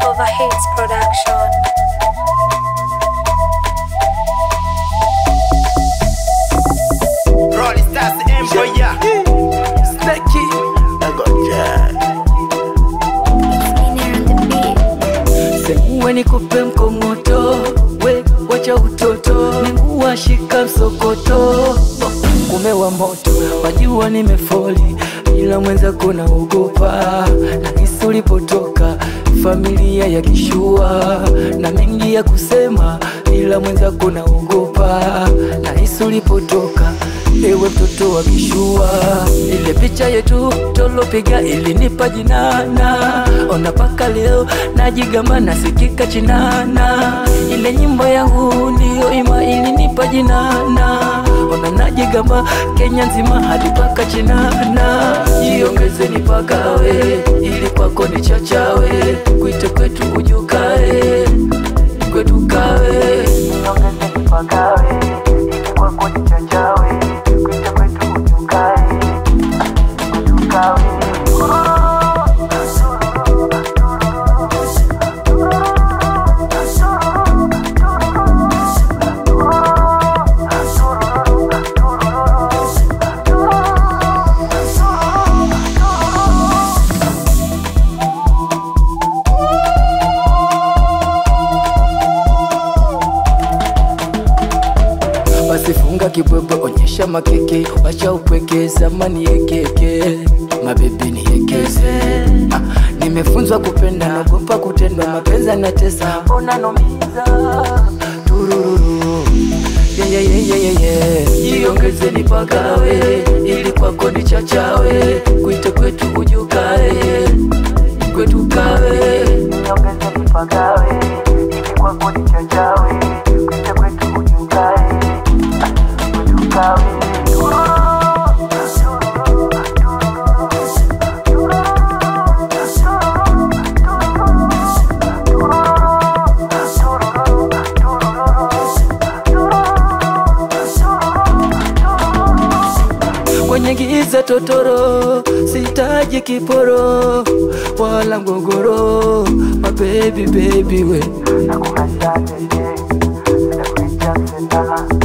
Overhits Production. Rolling Stars Empire. Snacky. Semuwe nikupe mkongoto, we wacha utoto, mingua shika msokoto, kumewa moto, wajua nimefoli, ila mwenzako naogopa, na hisi ulipotoka familia ya kishua, na mengi ya kusema, ila mwenzako naogopa, na hisi ulipotoka Ewe mtoto wa kishua, ile picha yetu tolopiga ilinipa jinana, ona paka leo najigamba nasikika chinana, ile nyimbo yangu ndiyo ima ilinipa jinana, ona najigamba Kenya nzima hadi paka chinana, jiongezeni pakawe ili kwako ni chachawe, kuite kwetu ujukae kwetu kawe, jiongezeni pakawe ili kwako ni chachawe, kuite kwetu ujukae kwetu kawe. basi funga kibwebwe, onyesha makeke, wacha upweke, zamani yekeke, mabebi niekeze. Ah, nimefunzwa kupenda, naogopa kutendwa, mapenzi yanatesa, mbona nomiza turururu Yeah, yeah, yeah, yeah, yeah, yeah. Jiongeze nipagawe ili kwako ni chachawe, kuite kwetu ujukae kwetu kawe. Jiongeze nipagawe ili kwako ni chachawe, kuite kwetu ujukae kwetu kawe. kwenye giza totoro, sitaji kiporo wala ngogoro, mabebi bebi we nakupenda tete, sitakuicha tena